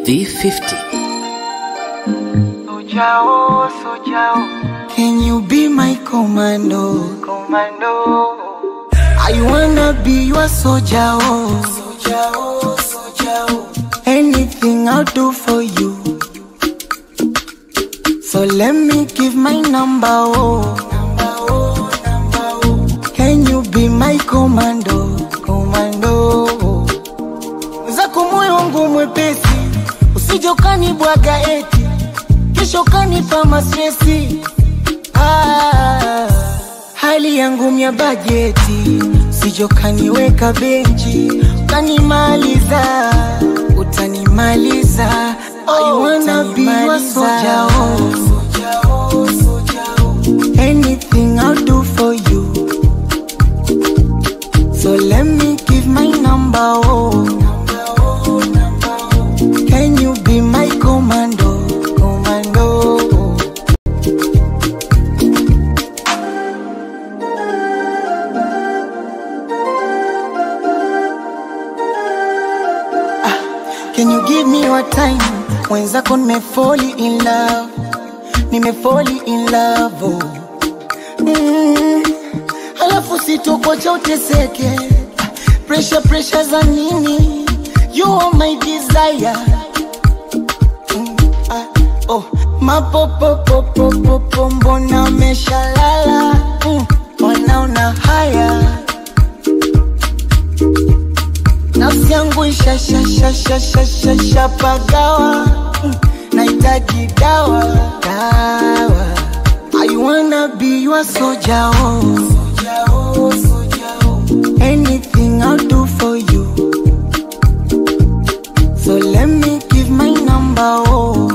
V50. Sojao, Sojao, Can you be my commando? Commando. I wanna be your soldier. Oh. Soldier, oh, soldier. oh. Anything I'll do for you. So let me give my number. Oh. Number, oh, number, oh. Can you be my commando? Commando. oh. Zako moyo wangu mwepesi, usije ukanibwaga eti kesho kanipa mastresi. Ah, hali yangu mya bajeti, usije ukaniweka benchi ukanimaliza, utanimaliza. I wanna be your soldier, oh. Anything I'll do for you. So let me give my number, oh. Can you be my commando, commando? Ah, Can you give me your time? Mwenzako nimefoli in love, nimefoli in love, oh. Mm, alafu sitokocha uteseke pressure pressure za nini you are my desire mm, ah, oh. mapopopopopopo mbona meshalala mm, wanaona haya nafsi yangu ishashashashashashapagawa mm, nahitaji dawa dawa I wanna be your soldier, oh. Soldier, oh, soldier, oh. Anything I'll do for you. So let me give my number, oh.